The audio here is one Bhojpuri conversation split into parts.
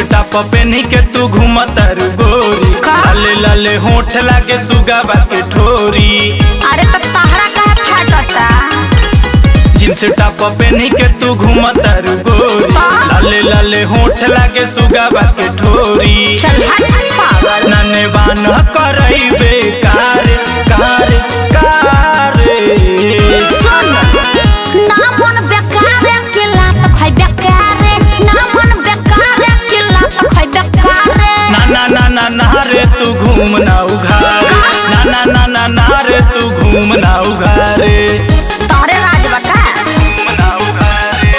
टॉप पेनी के तू घूमतर गोरी का? लाले लाले होठ लागे सुगा के ठोरी अरे तो तहरा कहे फाटता जींस टॉप पेनी के तू घूमतर गोरी का? लाले लाले होठ लागे सुगा के ठोरी चल हट पागल नने बान करई बेकार कार कार सुन ना मन बेकार के लात खाई बेकार ना मन बेकार के लात खाई बेकार ना ना ना ना ना रे तू घूम ना उघारे ना ना ना ना ना रे तू घूम ना उघारे तारे राज बता घूम ना उघारे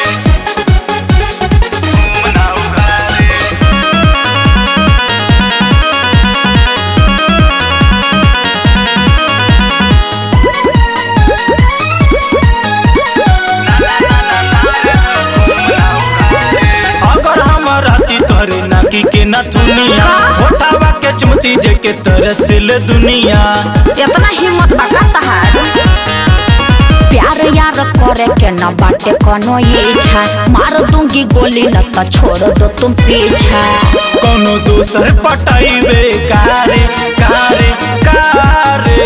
घूम ना उघारे अगर हम राती तोहरे नाकी के नथुनिया का? होठावा के चुमती जे के तरसिल दुनिया इतना हिम्मत बका तहार प्यार यार करे के न बाटे कोनो इच्छा मार दूंगी गोली न तो छोड़ दो तुम पीछा कोनो दूसर पटाइबे कारे कारे कारे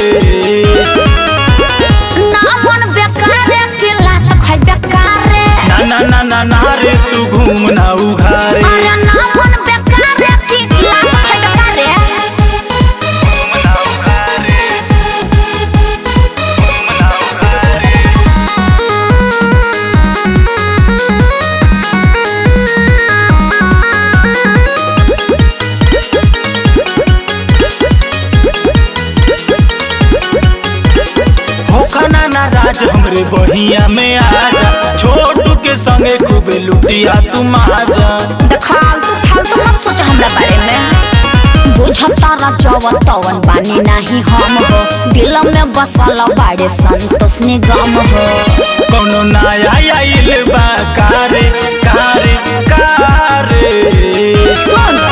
ना मन बेकार के लात खाई बेकार ना ना ना ना ना रे तू घूम ना उघारे अरे ना मन बेकार की लात खाई बेकार घूम ना उघारे घूम ना उघारे होखना ना राज हमरे बहिया में आजा छोटू के संगे खूब लुटिया तू माजा फालतू फालतू मत सोच हमरा बारे में बुझता रजवन तवन बानी नहीं हम हो दिल में बसल बाड़े संतोष निगम हो कोनो नया आइल बा कारे कारे कारे सुन